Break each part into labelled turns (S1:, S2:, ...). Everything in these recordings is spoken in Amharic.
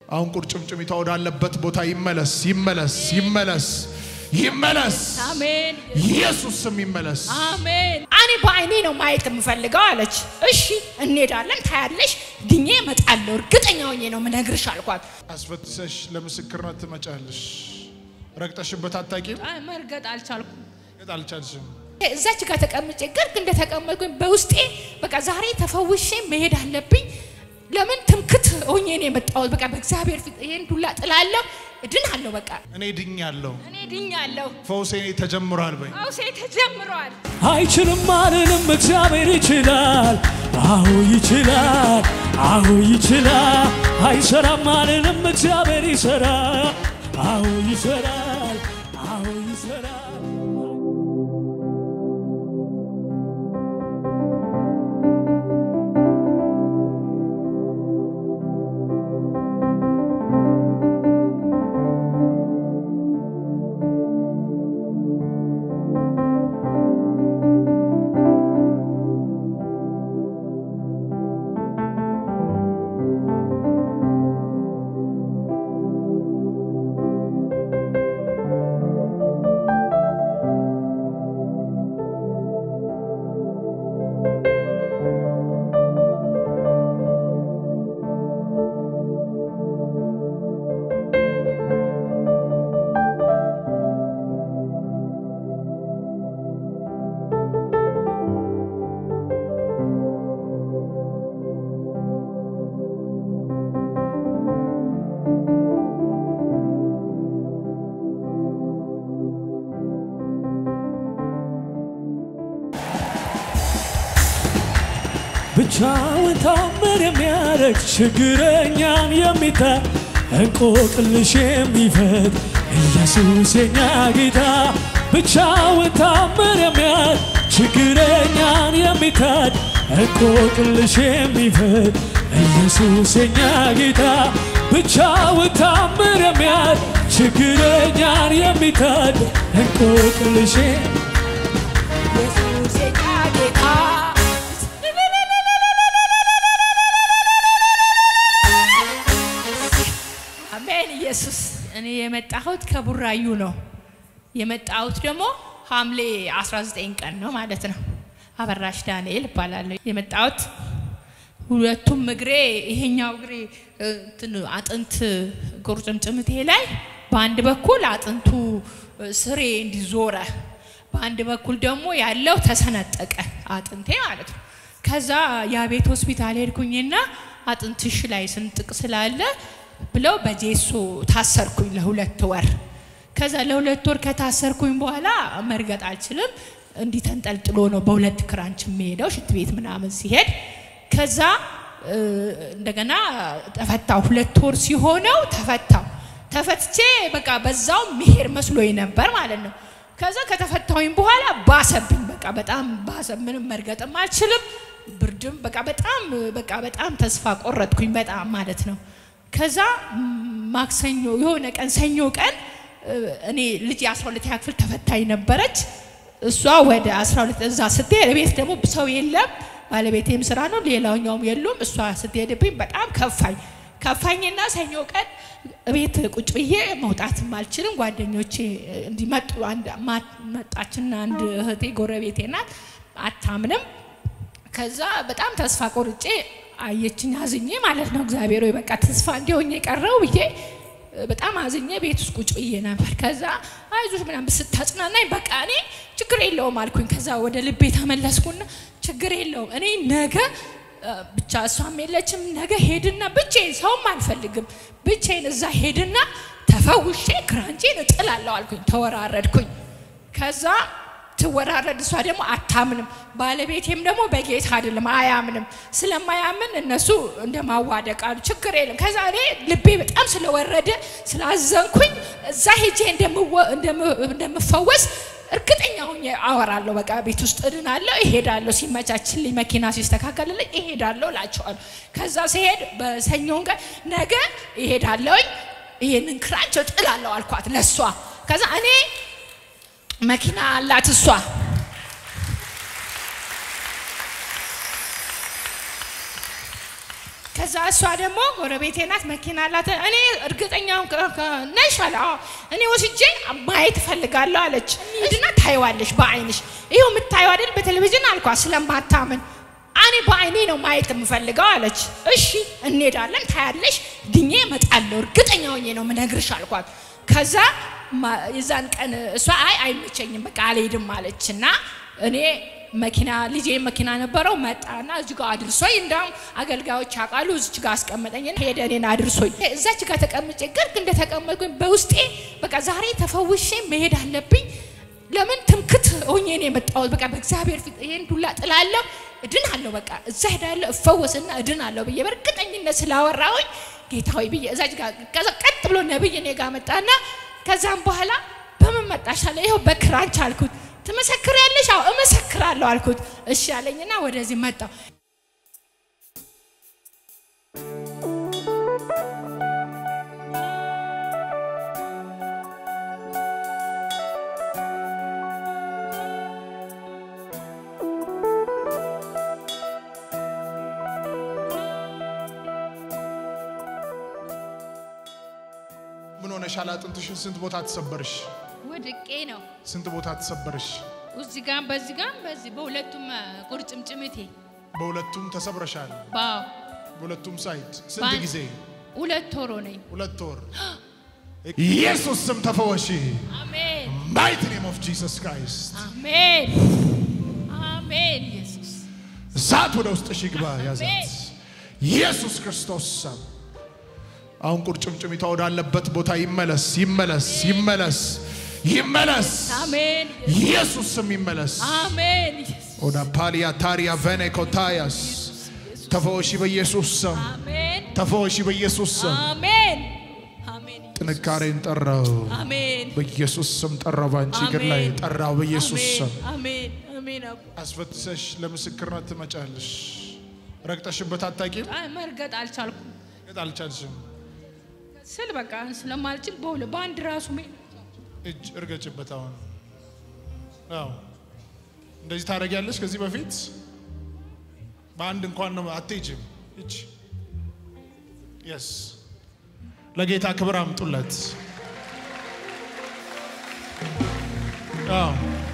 S1: አሁን ቁርጭምጭሚቷ ወዳለበት ቦታ ይመለስ፣ ይመለስ፣ ይመለስ፣ ይመለስ።
S2: አሜን
S1: ኢየሱስ ስም ይመለስ።
S2: አሜን። እኔ በአይኔ ነው ማየት የምፈልገው አለች። እሺ እንሄዳለን፣ ታያለሽ፣ ድኜ እመጣለሁ፣ እርግጠኛ ሆኜ ነው ምነግርሽ አልኳት።
S1: አስፈትሰሽ ለምስክርነት ትመጫለሽ። ረግጠሽበት አታቂም?
S2: አይ መርገጥ አልቻልኩም።
S1: ገጥ አልቻልሽም።
S2: እዛች ጋር ተቀምጬ ግርግ እንደተቀመጥኩኝ በውስጤ በቃ ዛሬ ተፈውሼ መሄድ አለብኝ። ለምን ትምክት ሆኜ ነው የመጣሁት። በቃ በእግዚአብሔር ፊት ይሄን ዱላ ጥላለሁ፣ እድናለሁ። በቃ
S1: እኔ ድኛለሁ፣
S2: እኔ ድኛለሁ።
S1: ፈውሴ ተጀምሯል በይ።
S2: ፈውሴ ተጀምሯል።
S3: አይችልም አልልም፣ እግዚአብሔር ይችላል። አሁ ይችላል፣ አሁ ይችላል። አይሰራም አልልም፣ እግዚአብሔር ይሰራል። አሁ ይሰራል፣ አሁ ይሰራል። ብቻውን ታምር የሚያደርግ ችግረኛን የሚታይ እንቆቅልሽ የሚፈት ኢየሱስ የኛ ጌታ ብቻውን ታምር የሚያደርግ ችግረኛን የሚታይ እንቆቅልሽ የሚፈት ኢየሱስ የኛ ጌታ ብቻውን ታምር የሚያደርግ ችግረኛን የሚታይ እንቆቅልሽ
S2: ኢየሱስ የኛ ጌታ አሜን። ኢየሱስ እኔ የመጣሁት ከቡራዩ ነው። የመጣሁት ደግሞ ሐምሌ 19 ቀን ነው ማለት ነው። አበራሽ ዳንኤል እባላለሁ። የመጣሁት ሁለቱም እግሬ ይሄኛው እግሬ እ, እንትን አጥንት ቁርጭምጭምቴ ላይ በአንድ በኩል አጥንቱ እ, ስሬ እንዲዞረ በአንድ በኩል ደግሞ ያለው ተሰነጠቀ አጥንቴ ማለት ነው። ከዛ የቤት ሆስፒታል ሄድኩኝና አጥንትሽ ላይ ስንጥቅ ስላለ ብለው በጄሶ ታሰርኩኝ ለሁለት ወር። ከዛ ለሁለት ወር ከታሰርኩኝ በኋላ መርገጥ አልችልም። እንዲህ ተንጠልጥሎ ነው በሁለት ክራንች የሚሄደው ሽንት ቤት ምናምን ሲሄድ ከዛ እ, እንደገና ተፈታው። ሁለት ወር ሲሆነው ተፈታው። ተፈትቼ በቃ በዛው መሄድ መስሎኝ ነበር ማለት ነው። ከዛ ከተፈታሁኝ በኋላ ባሰብኝ። በቃ በጣም ባሰ። ምንም መርገጥም አልችልም። ብርድም በቃ በጣም በቃ በጣም ተስፋ ቆረጥኩኝ። በጣም ማለት ነው። ከዛ ም, ማክሰኞ የሆነ ቀን ሰኞ ቀን እ, እኔ ልጅ የ12 ክፍል ተፈታኝ ነበረች። እሷ ወደ 12 እዛ ስትሄድ ቤት ደግሞ ሰው የለም። ባለቤቴም ስራ ነው፣ ሌላኛውም የሉም። እሷ ስትሄድብኝ በጣም ከፋኝ ከፋኝና ሰኞ ቀን ቤት ቁጭ ብዬ መውጣትም አልችልም። ጓደኞቼ እንዲመጡ አንድ ማ- መጣችና አንድ እህቴ ጎረቤቴ ናት፣ አታምንም። ከዛ በጣም ተስፋ ቆርጬ አየችኝ፣ አዝኜ ማለት ነው። እግዚአብሔር ሆይ በቃ ተስፋ እንዲሆኝ የቀረው ብዬ በጣም አዝኜ ቤት ውስጥ ቁጭ ብዬ ነበር። ከዛ አይዞሽ ምናምን ስታጽናናኝ በቃ እኔ ችግር የለውም አልኩኝ። ከዛ ወደ ልቤ ተመለስኩና ችግር የለውም እኔ ነገ እ፣ ብቻ እሷም የለችም። ነገ ሄድና ብቻዬን ሰውም አልፈልግም ብቻዬን እዛ ሄድና ተፈውሼ ክራንቼን እጥላለሁ አልኩኝ። ተወራረድኩኝ። ከዛ ትወራረድ እሷ ደግሞ አታምንም። ባለቤቴም ደግሞ በጌታ አይደለም አያምንም። ስለማያምን እነሱ እንደማዋደቅ አሉ። ችግር የለም። ከዛ እኔ ልቤ በጣም ስለወረደ ስላዘንኩኝ እዛ ሄጄ እንደምወ- እንደም- እንደምፈወስ እርግጠኛ ሆኜ አወራለሁ። በቃ ቤት ውስጥ እድናለሁ፣ እሄዳለሁ። ሲመቻችልኝ መኪና ሲስተካከልልኝ እሄዳለሁ እላቸዋለሁ። ከዛ ሲሄድ በሰኞን ቀን ነገ እሄዳለሁኝ ይሄንን ክራንች እጥላለሁ አልኳት ለሷ። ከዛ እኔ መኪና አላት እሷ ከዛ እሷ ደግሞ ጎረቤቴ ናት፣ መኪና አላት። እኔ እርግጠኛው ነሽ አለ። አዎ እኔ ወስጄ ማየት እፈልጋለሁ አለች። እንሂድና ታይዋለሽ በአይንሽ። ይኸው የምታየው አይደል በቴሌቪዥን አልኳት ስለማታምን እኔ በአይኔ ነው ማየት የምፈልገው አለች። እሺ እንሄዳለን፣ ታያለሽ፣ ድኜ እመጣለሁ፣ እርግጠኛ ሆኜ ነው ምነግርሽ አልኳት። ከዛ ማ- የዛን ቀን እሷ አይ አይመቸኝም በቃ አልሄድም አለች እና እኔ መኪና ልጄ መኪና ነበረው መጣና እዚህ ጋር አድርሶኝ እንዳውም አገልጋዮች ያውቃሉ እዚች ጋር አስቀመጠኝ ሄደ እኔን አድርሶኝ እዛች ጋር ተቀምጬ ግርግ እንደተቀመጥኩኝ በውስጤ በቃ ዛሬ ተፈውሼ መሄድ አለብኝ ለምን ትምክት ሆኜ ነው የመጣሁት በቃ በእግዚአብሔር ፊት ይሄን ዱላ ጥላለሁ እድን አለሁ በቃ እዛ ሄዳለሁ እፈወስና እድን አለሁ ብዬ በእርግጠኝነት ስላወራሁኝ ጌታ ሆይ ብዬ እዛች ጋር ከዛ ቀጥ ብሎ ነብይ እኔ ጋር መጣና ከዛም በኋላ በምን መጣሽ አለ ይኸው በክራንች አልኩት ትመሰክሪያለሽ አዎ እመሰክራለሁ አልኩት እሺ አለኝና ወደዚህ መጣሁ
S1: ምን ሆነሻል? አጥንትሽን ስንት ቦታ ተሰበርሽ?
S2: ወድቄ ነው
S1: ስንት ቦታ ተሰበርሽ?
S2: እዚህ ጋር በዚህ ጋር በዚህ በሁለቱም ቁርጭምጭሚቴ
S1: በሁለቱም ተሰብረሻል።
S2: ባው
S1: በሁለቱም ሳይድ ስንት
S2: በአንድ-
S1: ጊዜ?
S2: ሁለት ወሮ ነኝ
S1: ሁለት ወር። ኢየሱስ ስም ተፈወሺ።
S2: አሜን
S1: ማይት ኔም ኦፍ ጂሰስ ክራይስት።
S2: አሜን አሜን ኢየሱስ
S1: እሳት ወደ ውስጥሽ ይግባ። ያዛት
S2: አሜን።
S1: ኢየሱስ ክርስቶስ ስም። አሁን ቁርጭምጭሚቷ ወዳለበት ቦታ ይመለስ፣ ይመለስ፣ ይመለስ፣ ይመለስ።
S2: አሜን
S1: ኢየሱስ ስም ይመለስ።
S2: አሜን ኢየሱስ
S1: ወደ ፓሊያ ታሪያ ቬኔ ኮታያስ ተፈወሺ በኢየሱስ ስም፣
S2: አሜን
S1: ተፈወሺ በኢየሱስ ስም።
S2: አሜን አሜን
S1: ጥንካሬን ጠራው
S2: አሜን
S1: በኢየሱስ ስም ጠራው። ባንቺ እግር ላይ
S2: አሜን።
S1: ጠራው በኢየሱስ ስም።
S2: አሜን አሜን አቡ
S1: አስፈትሰሽ ለምስክርነት ትመጫለሽ። ረግጠሽበት አታቂም?
S2: አይ መርገጥ አልቻልኩም
S1: ገጥ አልቻልሽም።
S2: ስል በቃ ስለማልችል በሁለ በአንድ ራሱ ሜ
S1: እጅ እርገጭበት። አሁን አዎ፣ እንደዚህ ታደርጊያለሽ። ከዚህ በፊት በአንድ እንኳን ነው አትሄጂም። እጅ የስ ለጌታ ክብር አምጡለት። አዎ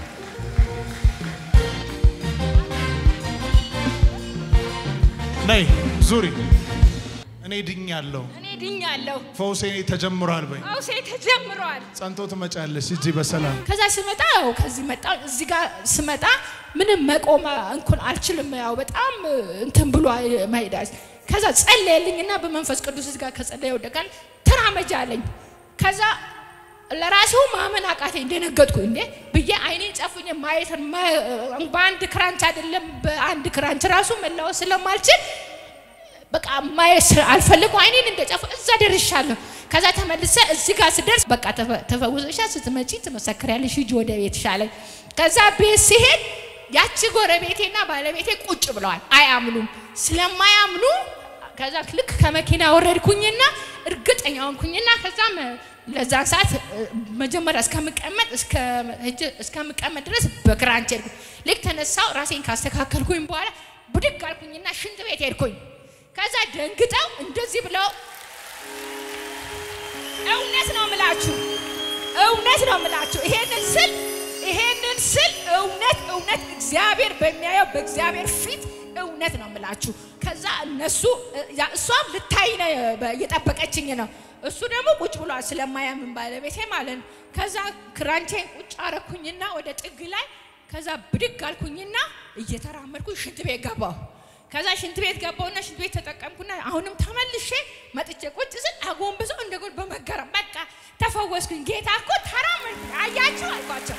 S1: ነይ ዙሪ። እኔ ድኛለሁ፣
S2: እኔ ድኛለሁ
S1: ፈውሴ ተጀምሯል። በይ
S2: አውሴ ተጀምሯል
S1: ጸንቶ ትመጫለሽ እዚህ በሰላም
S2: ከዛ ስመጣ ያው ከዚህ መጣ እዚህ ጋር ስመጣ ምንም መቆም እንኳን አልችልም። ያው በጣም እንትን ብሎ መሄዳል። ከዛ ጸለየልኝና በመንፈስ ቅዱስ እዚህ ጋር ከጸለየ ወደቃል ተራመጃ አለኝ። ከዛ ለራሴው ማመን አቃተኝ፣ ደነገጥኩ። እንዴ ብዬ አይኔን ጨፍኜ ማየት ማ- በአንድ ክራንች አይደለም በአንድ ክራንች ራሱ መላወስ ስለማልችል በቃ ማየት አልፈልጉ አይኔን እንደጨፉ እዛ ደርሻለሁ። ከዛ ተመልሰ እዚህ ጋር ስደርስ በቃ ተፈ- ተፈውሰሻል፣ ስትመጪ ትመሰክሪያለሽ፣ ሂጂ ወደ ቤትሽ አለኝ። ከዛ ቤት ሲሄድ ያቺ ጎረቤቴና ባለቤቴ ቁጭ ብለዋል፣ አያምኑም። ስለማያምኑ ከዛ ልክ ከመኪና ወረድኩኝና እርግጠኛ ሆንኩኝና ከዛም ለዛን ሰዓት እ፣ መጀመሪያ እስከምቀመጥ እስከ- ሄጄ- እስከምቀመጥ ድረስ በክራንች ሄድኩ። ልክ ተነሳው ራሴን ካስተካከልኩኝ በኋላ ብድግ አልኩኝና ሽንት ቤት ሄድኩኝ። ከዛ ደንግጠው እንደዚህ ብለው እውነት ነው ምላችሁ፣ እውነት ነው ምላችሁ። ይሄንን ስል ይሄንን ስል እውነት እውነት እግዚአብሔር በሚያየው በእግዚአብሔር ፊት እውነት ነው ምላችሁ። ከዛ እነሱ ያ እሷም ልታይ ነው እየጠበቀችኝ ነው። እሱ ደግሞ ቁጭ ብሏል ስለማያምን ባለቤቴ ማለት ነው። ከዛ ክራንቼን ቁጭ አረኩኝና ወደ ጥግ ላይ ከዛ ብድግ አልኩኝና እየተራመድኩኝ ሽንት ቤት ገባሁ። ከዛ ሽንት ቤት ገባውና ሽንት ቤት ተጠቀምኩና አሁንም ተመልሼ መጥቼ ቁጭ ስል አጎንብሰው እንደጎን በመገረም በቃ ተፈወስኩኝ። ጌታ እኮ ተራመድ አያቸው አልኳቸው።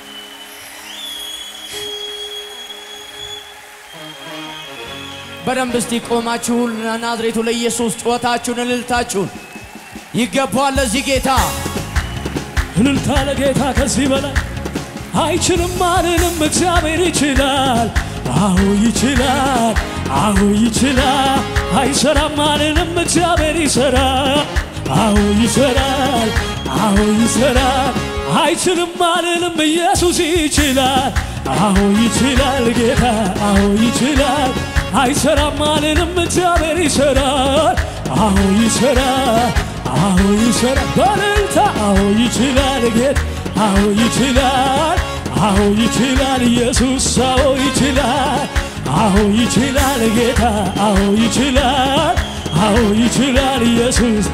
S3: በደንብ እስቲ ቆማችሁ ለናዝሬቱ ለኢየሱስ ጩኸታችሁን እልልታችሁን ይገባዋል ለዚህ ጌታ እልልታ ለጌታ ከዚህ በላይ አይችልም አልልም እግዚአብሔር ይችላል አዎ ይችላል አዎ ይችላል አይሰራም አልልም እግዚአብሔር ይሰራል አዎ ይሰራል አዎ ይሰራል አይችልም አልልም ኢየሱስ ይችላል አዎ ይችላል ጌታ አዎ ይችላል አይሰራም አልልም፣ እግዚአብሔር ይሰራል። አዎ ይሰራል፣ አዎ ይሰራል። በእልልታ አዎ ይችላል ጌታ፣ አዎ ይችላል፣ አዎ ይችላል ኢየሱስ፣ አዎ ይችላል፣ አዎ ይችላል ጌታ፣ አዎ ይችላል፣ አዎ ይችላል ኢየሱስ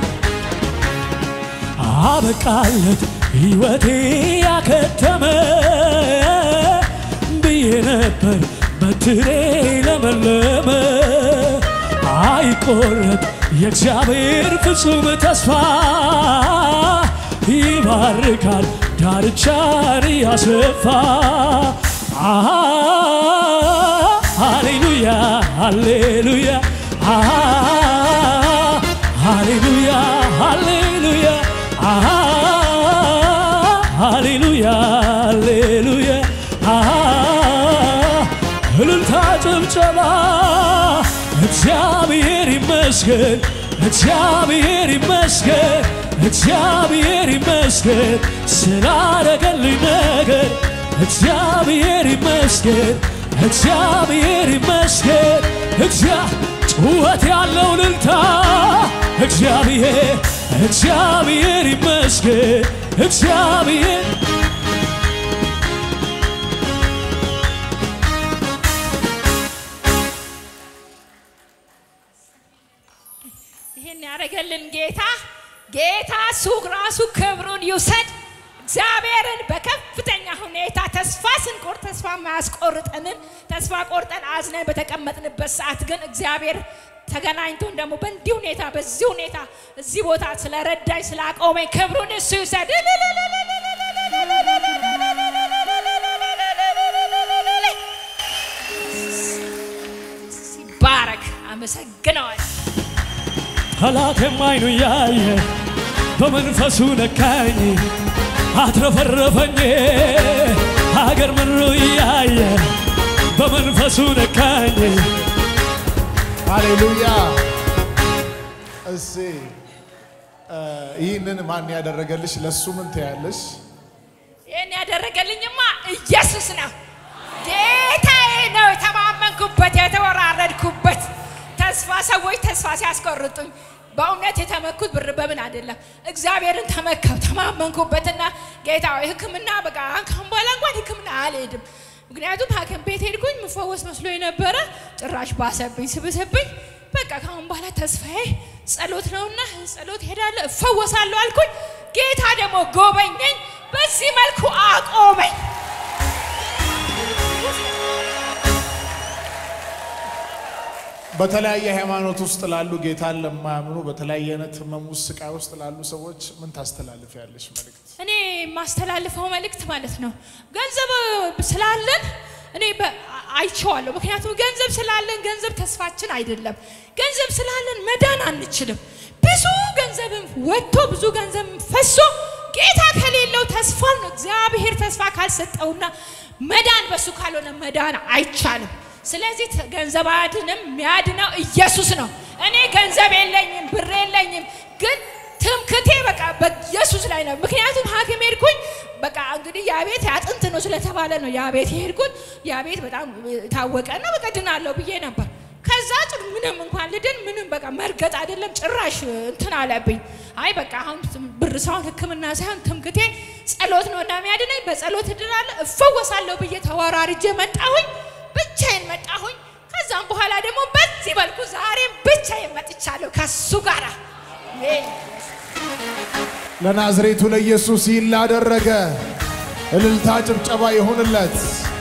S3: አበቃለት ሕይወቴ ያከተመ ብዬ ነበር በትሬ ለመለመ አይቆረጥ የእግዚአብሔር ፍጹም ተስፋ ይባርካል ዳርቻን ያስፋ አሃ ሃሌሉያ ሃሌሉያ አሃ ሃሌሉያ ሃሌሉያ አሃ ሃሌሉያ ሃሌሉያ አሃ እልልታ ጭብጨባ እግዚአብሔር ይመስገን እግዚአብሔር ይመስገን እግዚአብሔር ይመስገን ስላረገልኝ ነገር እግዚአብሔር ይመስገን እግዚአብሔር ይመስገን እግዚአ ጩኸት ያለው እልልታ እግዚአብሔር እግዚአብሔር ይመስገን እግዚአብሔር
S2: ይህን ያደረገልን ጌታ ጌታ እሱ ራሱ ክብሩን ይውሰድ። እግዚአብሔርን በከፍተኛ ሁኔታ ተስፋ ስንቆርጥ ተስፋ የማያስቆርጠንን ተስፋ ቆርጠን አዝነን በተቀመጥንበት ሰዓት ግን እግዚአብሔር ተገናኝቶን ደግሞ በእንዲህ ሁኔታ በዚህ ሁኔታ እዚህ ቦታ ስለረዳኝ ስላቆመኝ ክብሩን እሱ ይውሰድ። ሲባረክ አመሰግነዋል።
S3: ጠላቴም አይኑ ያየ በመንፈሱ ነካኝ አትረፈረፈኝ ሀገር ምድሩ እያየ በመንፈሱ ነካኝ
S1: ሃሌሉያ። እሴ ይህንን ማን ያደረገልሽ? ለሱ ምን ትያለሽ?
S2: ይህን ያደረገልኝማ ኢየሱስ ነው። ጌታዬ ነው የተማመንኩበት የተወራረድኩበት። ተስፋ ሰዎች ተስፋ ሲያስቆርጡኝ በእውነት የተመኩት ብር በምን አይደለም፣ እግዚአብሔርን ተመካው ተማመንኩበትና ጌታ ሆይ ሕክምና በቃ ካሁን በኋላ እንኳን ሕክምና አልሄድም። ምክንያቱም ሐኪም ቤት ሄድኩኝ ምፈወስ መስሎ የነበረ ጭራሽ ባሰብኝ ስብስብኝ። በቃ ካሁን በኋላ ተስፋዬ ጸሎት ነውና ጸሎት ሄዳለሁ እፈወሳለሁ አልኩኝ። ጌታ ደግሞ ጎበኘኝ፣ በዚህ መልኩ አቆመኝ።
S1: በተለያየ ሃይማኖት ውስጥ ላሉ ጌታን ለማያምኑ በተለያየ አይነት ህመም ውስጥ ስቃይ ውስጥ ላሉ ሰዎች ምን ታስተላልፊያለሽ መልእክት?
S2: እኔ የማስተላልፈው መልእክት ማለት ነው ገንዘብ ስላለን እኔ በ- አይቼዋለሁ። ምክንያቱም ገንዘብ ስላለን ገንዘብ ተስፋችን አይደለም። ገንዘብ ስላለን መዳን አንችልም። ብዙ ገንዘብም ወጥቶ ብዙ ገንዘብ ፈሶ ጌታ ከሌለው ተስፋ ነው። እግዚአብሔር ተስፋ ካልሰጠውና መዳን በሱ ካልሆነ መዳን አይቻልም። ስለዚህ ተ- ገንዘብ አያድንም። የሚያድነው ኢየሱስ ነው። እኔ ገንዘብ የለኝም፣ ብር የለኝም፣ ግን ትምክቴ በቃ በኢየሱስ ላይ ነው። ምክንያቱም ሐኪም ሄድኩኝ በቃ እንግዲህ ያ ቤት አጥንት ነው ስለተባለ ነው ያ ቤት የሄድኩት። ያ ቤት በጣም ታወቀ እና በቃ ድናለሁ ብዬ ነበር። ከዛ ጭ ምንም እንኳን ልድን ምንም በቃ መርገጥ አይደለም ጭራሽ እንትን አለብኝ። አይ በቃ አሁን ብር ሳይሆን ሕክምና ሳይሆን ትምክቴ ጸሎት ነው እና የሚያድነኝ በጸሎት እድናለሁ እፈወሳለሁ ብዬ ተወራርጄ መጣሁኝ። ብቻዬን መጣሁኝ። ከዛም በኋላ ደግሞ በዚህ መልኩ ዛሬም ብቻዬን መጥቻለሁ ከሱ ጋራ
S1: ለናዝሬቱ ለኢየሱስ ይህን ላደረገ እልልታ ጭብጨባ ይሁንለት።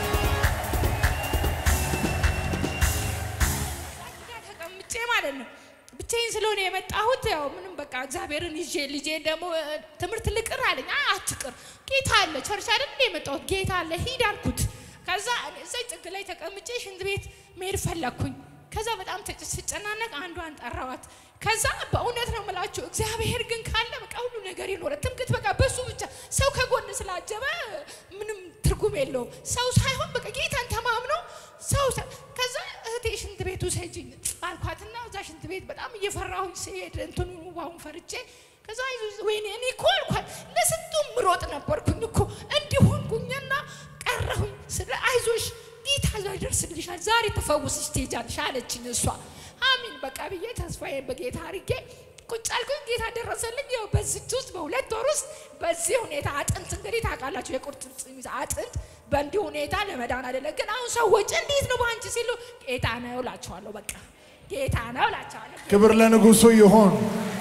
S2: ጋር ተቀምጬ ማለት ነው ብቻዬን ስለሆነ የመጣሁት ያው ምንም በቃ እግዚአብሔርን ይዤ ልጄን ደግሞ እ፣ ትምህርት ልቅር አለኝ። አይ አትቅር፣ ጌታ አለ። ቸርች አይደል እንደ የመጣሁት ጌታ አለ፣ ሂድ አልኩት። ከዛ እኔ እዛች ጥግ ላይ ተቀምጬ ሽንት ቤት መሄድ ፈለግኩኝ። ከዛ በጣም ተጭ- ስጨናነቅ አንዷን ጠራዋት። ከዛ በእውነት ነው የምላችሁ እግዚአብሔር ግን ካለ በቃ ሁሉ ነገር ይኖረ። ትምክት በቃ በሱ ብቻ ሰው ከጎን ስላጀበ ምንም ትርጉም የለውም። ሰው ሳይሆን በቃ ጌታን ተማምኖ ሰው ሳ- ከዛ እህቴ ሽንት ቤቱ ሰጂኝ አልኳትና እዛ ሽንት ቤት በጣም እየፈራሁኝ ስሄድ እንትኑ ውሃውን ፈርቼ ከዛ አይዞሽ ወይኔ እኔ እኮ አልኳት ለስንቱ ምሮጥ ነበርኩኝ እኮ እንዲሆንኩኝና ቀረሁኝ። ስለ አይዞሽ ጌታ ይደርስልሻል ዛሬ ተፈ
S4: ልፈውስሽ ትሄጃለሽ አለችኝ እሷ። አሚን በቃ ብዬ ተስፋዬን በጌታ አድርጌ ቁጭ አልኩኝ። ጌታ ደረሰልኝ። ያው በዚች ውስጥ በሁለት ወር ውስጥ በዚህ ሁኔታ አጥንት እንግዲህ ታውቃላችሁ፣ የቁርጭምጭሚት አጥንት በእንዲህ ሁኔታ ለመዳን አይደለም። ግን አሁን ሰዎች እንዴት ነው በአንቺ ሲሉ ጌታ ነው እላቸዋለሁ። በቃ ጌታ ነው እላቸዋለሁ።
S1: ክብር ለንጉሱ ይሁን።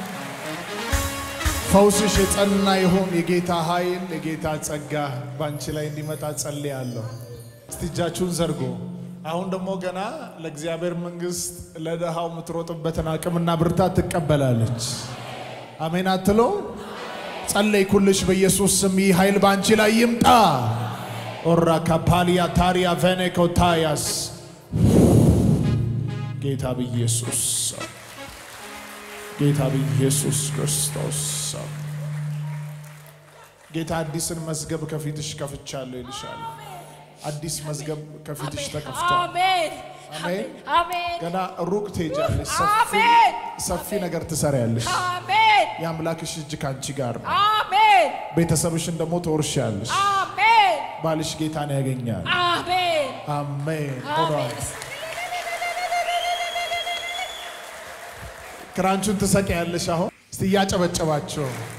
S1: ፈውስሽ የጸና ይሁን። የጌታ ኃይል የጌታ ጸጋ በአንቺ ላይ እንዲመጣ ጸልያለሁ። እስቲ እጃችሁን ዘርጎ አሁን ደግሞ ገና ለእግዚአብሔር መንግሥት ለድሃው የምትሮጥበትን አቅምና ብርታት ትቀበላለች። አሜን አትሎ ጸለይኩልሽ በኢየሱስ ስም ይህ ኃይል በአንቺ ላይ ይምጣ። ኦራ ካፓሊያ ታሪያ ቬኔኮታያስ ጌታ በኢየሱስ ስም ጌታ በኢየሱስ ክርስቶስ ስም ጌታ አዲስን መዝገብ ከፊትሽ ከፍቻለሁ ይልሻል። አዲስ መዝገብ ከፊትሽ ተከፍቷል።
S4: አሜን
S1: አሜን።
S4: አሜን
S1: ገና ሩቅ ትሄጃለሽ። ሰፊ
S4: አሜን።
S1: ሰፊ ነገር ትሰሪያለሽ።
S4: አሜን
S1: የአምላክሽ እጅ ከአንቺ ጋር ነው።
S4: አሜን
S1: ቤተሰብሽን ደግሞ ትወርሻለሽ።
S4: አሜን
S1: ባልሽ ጌታን ያገኛል።
S4: አሜን
S1: አሜን ሆኗል።
S4: አሜን
S1: ክራንቹን ትሰቂያለሽ። አሁን እስቲ እያጨበጨባቸው